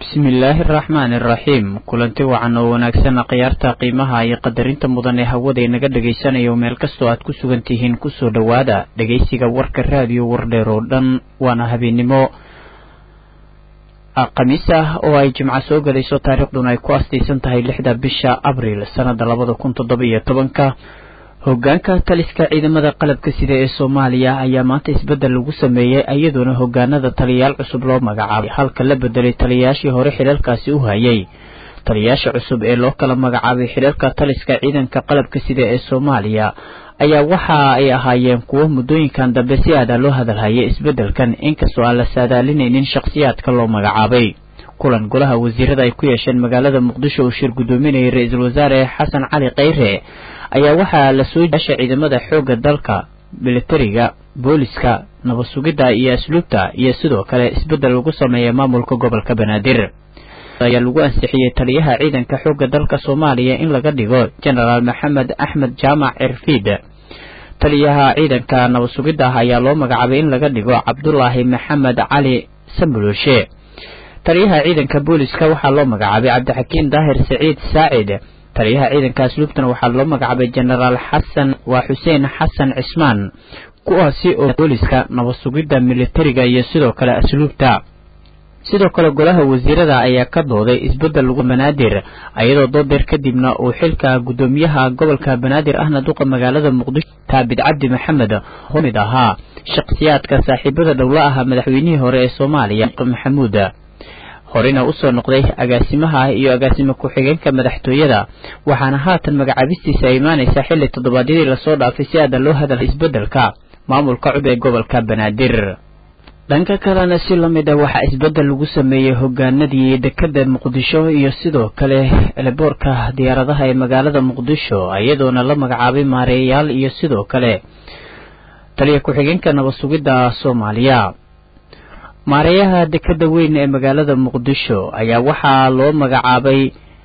bismillaahi araxmaani araxiim kulanti wacan oo wanaagsan khiyaarta qiimaha iyo qadarinta mudan ee hawada inaga dhagaysanayo meel kastoo aad ku sugan tihiin kusoo dhowaada dhegaysiga warka raadiyo wardheer oo dhan waana habeennimo khamiis ah oo ay jimco soo galayso taariikhduna ay ku astaysan tahay lixda bisha abriil sannada labada kun toddoba iyo tobanka hogaanka taliska ciidamada qalabka sida ee soomaaliya ayaa maanta isbeddel lagu sameeyey iyadoona hogaanada taliyayaal cusub loo magacaabay halka la bedelay taliyayaashii hore xidhalkaasi u hayay taliyayaasha cusub ee loo kala magacaabay xidhalka taliska ciidanka qalabka sida ee soomaaliya ayaa waxa ay ahaayeen kuwo muddooyinkan dambe si aada loo hadalhayay isbeddelkan inkastoo aan la saadaalinaynin shakhsiyaadka loo magacaabay kulan golaha wasiirada ay ku yeesheen magaalada muqdisho uu shir guddoominayay ra-iisul wasaare xasan cali kheyre ayaa waxaa la soo yaasha ciidamada xoogga dalka militariga booliska nabad sugidda iyo asluubta iyo sidoo kale isbeddel lagu sameeyay maamulka gobolka banaadir ayaa lagu ansixiyey taliyaha ciidanka xoogga dalka soomaaliya in laga dhigo genaraal maxamed axmed jaamac cirfiid taliyaha ciidanka nabad sugidda ah ayaa loo magacaabay in laga dhigo cabdulaahi maxamed cali sambulooshe taliyaha ciidanka booliska waxaa loo magacaabay cabdixakiin daahir saciid saacid taliyaha ciidanka asluubtana waxaa loo magacaabay genaraal xasan waa xuseen xasan cismaan kuwaasi oo booliska nabad sugidda militariga iyo sidoo kale asluubta sidoo kale golaha wasiirada ayaa ka dooday isbeddel lagu banaadir iyadoo doodeer kadibna uu xilka guddoomiyaha gobolka banaadir ahna duqa magaalada muqdisho taabid cabdi maxamed mid ahaa shakhsiyaadka saaxiibada dhowla ah madaxweynihii hore ee soomaaliya maxamuud horena usoo noqday agaasimaha iyo agaasimo ku-xigeenka madaxtooyada waxaana haatan magacaabistiisa ay imaanaysaa xilli toddobaadyadii lasoo dhaafay si aada loo hadalay isbeddelka maamulka cub ee gobolka banaadir dhanka kalena si la mid ah waxaa isbeddel lagu sameeyey hogaanadii dekadda muqdisho iyo sidoo kale eleboorka diyaaradaha ee magaalada muqdisho iyadoona la magacaabay maareeyayaal iyo sidoo kale taliya ku-xigeenka nabad sugidda soomaaliya maareeyaha dekadda weyn ee magaalada muqdisho ayaa waxaa loo magacaabay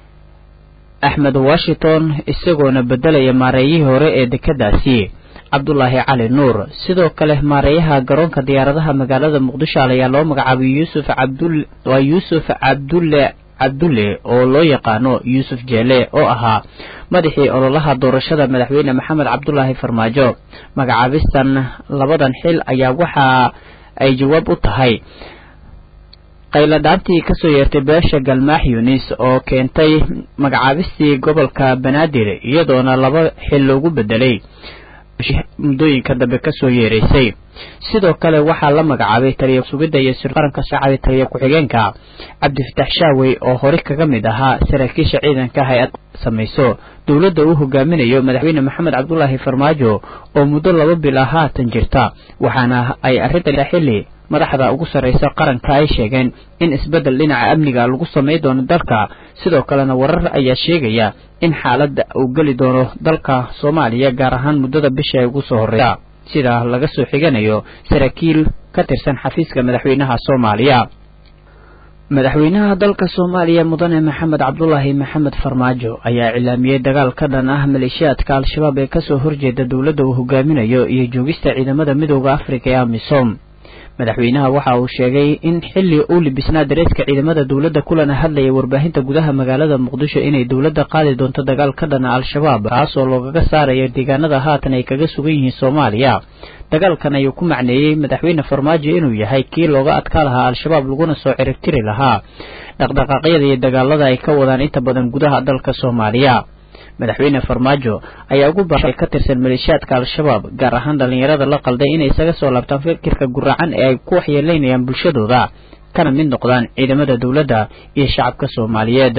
axmed washington isagoona beddelaya maareeyihii hore ee dekeddaasi cabdulaahi cali nuur sidoo kale maareeyaha garoonka diyaaradaha magaalada muqdisho ayaa loo magacaabay yuusuf cabdul waa yuusuf cabdulle cabdulle oo loo yaqaano yuusuf jeele oo ahaa madaxii ololaha doorashada madaxweyne maxamed cabdulaahi farmaajo magacaabistan labadan xil ayaa waxaa ay jawaab u tahay qayladhaantii kasoo yeertay beesha galmaax yunis oo keentay magacaabistii gobolka banaadir iyadoona laba xil loogu bedelay muddooyinka dambe kasoo yeeraysay sidoo kale waxaa la magacaabay taliya sugidda iyo sirqaranka shacabay taliya ku-xigeenka cabdifatax shaawey oo hore kaga mid ahaa saraakiisha ciidanka hay-ad samayso dowladda uu hogaaminayo madaxweyne maxamed cabdulaahi farmaajo oo muddo laba bil ah haatan jirta waxaana ay arrinta xilli madaxda ugu sarraysa qaranka ay sheegeen in isbeddel dhinaca amniga lagu samay doono dalka sidoo kalena warar ayaa sheegaya in xaaladda uu geli doono dalka soomaaliya gaar ahaan muddada bisha ay ugu soo horreysa sida laga soo xiganayo saraakiil ka tirsan xafiiska madaxweynaha soomaaliya madaxweynaha dalka soomaaliya mudane maxamed cabdulaahi maxamed farmaajo ayaa cilaamiyey dagaal ka dhan ah maleeshiyaadka al-shabaab ee kasoo horjeeda dowladda uu hogaaminayo iyo joogista ciidamada midooda afrika ee amisom madaxweynaha waxa uu sheegay in xilli uu libisnaa dareeska ciidamada dowladda kulana hadlayay warbaahinta gudaha magaalada muqdisho inay dowladda qaadi doonto dagaal ka dhana al-shabaab kaas oo loogaga saarayo deegaanada haatan ay kaga sugan yihiin soomaaliya dagaalkan ayuu ku macneeyey madaxweyne farmaajo inuu yahay kii looga adkaa lahaa al-shabaab laguna soo ciribtiri lahaa dhaqdhaqaaqyada iyo dagaalada ay ka wadaan inta badan gudaha dalka soomaaliya madaxweyne farmaajo ayaa ugu baaqay ka tirsan maleeshiyaadka al-shabaab gaar ahaan dhallinyarada la qalday inay isaga soo laabtaan fikirka guracan ee ay ku waxyeeleynayaan bulshadooda kana mid noqdaan ciidamada dowladda iyo shacabka soomaaliyeed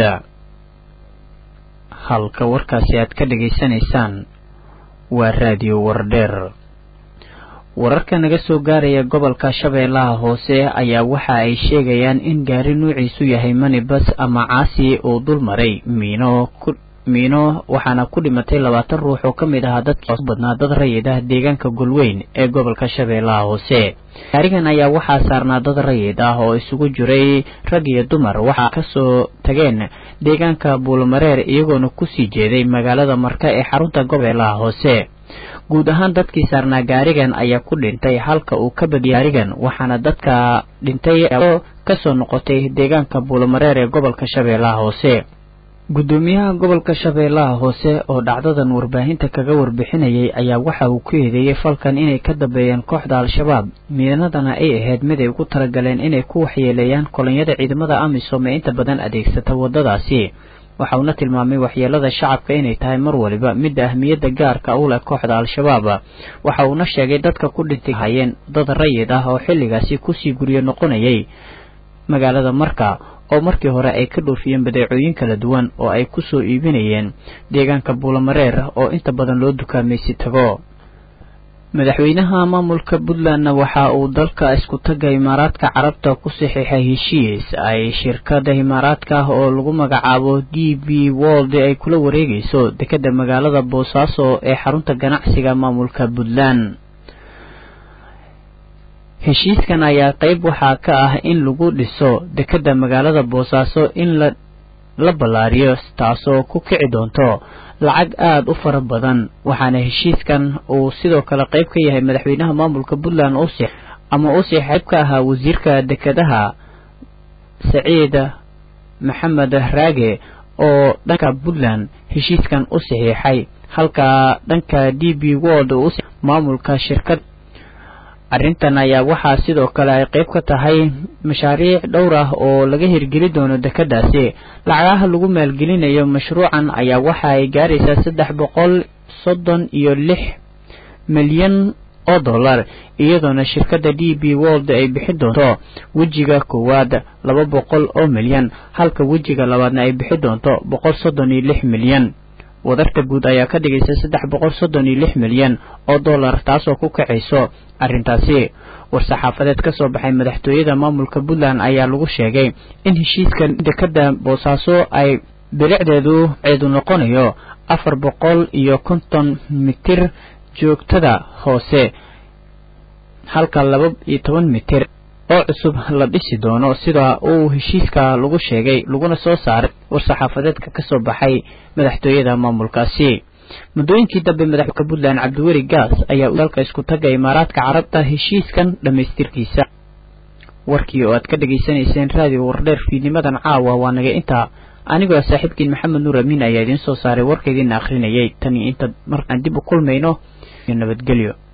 halka warkaasi aad ka dhegaysanaysaan waa raadiyo wardheer wararka naga soo gaaraya gobolka shabeellaha hoose ayaa waxa ay sheegayaan in gaari nuuciisu yahay manibas ama caasi uu dul maray miino miino waxaana ku dhimatay labaatan ruux oo ka mid ahaa dadkii badnaa dad rayid ah deegaanka golweyn ee gobolka shabeellaha hoose gaarigan ayaa waxaa saarnaa dad rayid ah oo isugu jiray rag iyo dumar waxaa kasoo tageen deegaanka buulmareer iyagoona kusii jeeday magaalada marka ee xarunta gobeellaha hoose guud ahaan dadkii saarnaa gaarigan ayaa ku dhintay halka uu ka badiyay gaarigan waxaana dadka dhintay kasoo noqotay deegaanka buulamareer ee gobolka shabeellaha hoose guddoomiyaha gobolka shabeellaha hoose oo dhacdadan warbaahinta kaga warbixinayay ayaa waxa uu ku eedeeyey falkan inay ka dambeeyeen kooxda al-shabaab midanadana ay ahayd mid ay ugu talagaleen inay ku waxyeeleeyaan kolonyada ciidamada amisom ee inta badan adeegsata waddadaasi waxa uuna tilmaamay waxyeelada shacabka inay tahay mar waliba midda ahmiyadda gaarka u leh kooxda al-shabaab waxa uuna sheegay dadka ku dhintay hayeen dad rayid ah oo xilligaasi kusii guryo noqonayay magaalada marka oo markii hore ay ka dhoofiyeen badeecooyin kala duwan oo ay ku soo iibinayeen deegaanka buulamareer oo inta badan loo dukaamaysi tago madaxweynaha maamulka puntlandna waxa uu dalka isku taga imaaraadka carabta ku saxiixay heshiis ay shirkada imaaraadka ah oo lagu magacaabo d b wold ay kula wareegayso dekeda magaalada boosaaso ee xarunta ganacsiga maamulka puntland heshiiskan ayaa qayb waxaa ka ah in lagu dhiso dekeda magaalada boosaaso in la la ballaariyo taasoo ku kici doonto lacag aada u fara badan waxaana heshiiskan uu sidoo kale qayb ka yahay madaxweynaha maamulka puntland usi ama uusii qayb ka ahaa wasiirka dekedaha saciid maxamed raage oo dhanka puntland heshiiskan u saxiixay halka dhanka d b world uu maamulka shirkad arrintan ayaa waxaa sidoo kale ay qayb ka tahay mashaariic dhowr ah oo laga hirgeli doono dekedaasi lacagaha lagu maalgelinayo mashruucan ayaa waxa ay gaaraysaa saddex boqol soddon iyo lix milyan oo dollar iyadoona shirkadda d b world ay bixin doonto wejiga koowaad laba boqol oo milyan halka wejiga labaadna ay bixin doonto boqol soddon iyo lix milyan wadarta guud ayaa ka dhigaysa saddex boqol soddon iyo lix milyan oo dollar taasoo ku kacayso arrintaasi war-saxaafadeed ka soo baxay madaxtooyada maamulka puntland ayaa lagu sheegay in heshiiskan dekeda boosaaso ay bilicdeedu ceedu noqonayo afar boqol iyo konton mitir joogtada hoose halka laba iyo toban mitir oo cusub la dhisi doono sida uu heshiiska lagu sheegay laguna soo saaray war-saxaafadeedka ka soo baxay madaxtooyada maamulkaasi muddooyinkii dambe madaxka puntland cabdiweli gaas ayaa dalka isku taga imaaraadka carabta heshiiskan dhammaystirkiisa warkii oo aad ka dhegaysanayseen raadiyo wardheer fiidnimadan caawa waa naga intaa anigoo saaxiibkiin maxamed nuur amiin ayaa idiin soo saaray warka idiina akhrinayay tan iyo inta markaan dib u kulmayno iyo nabadgelyo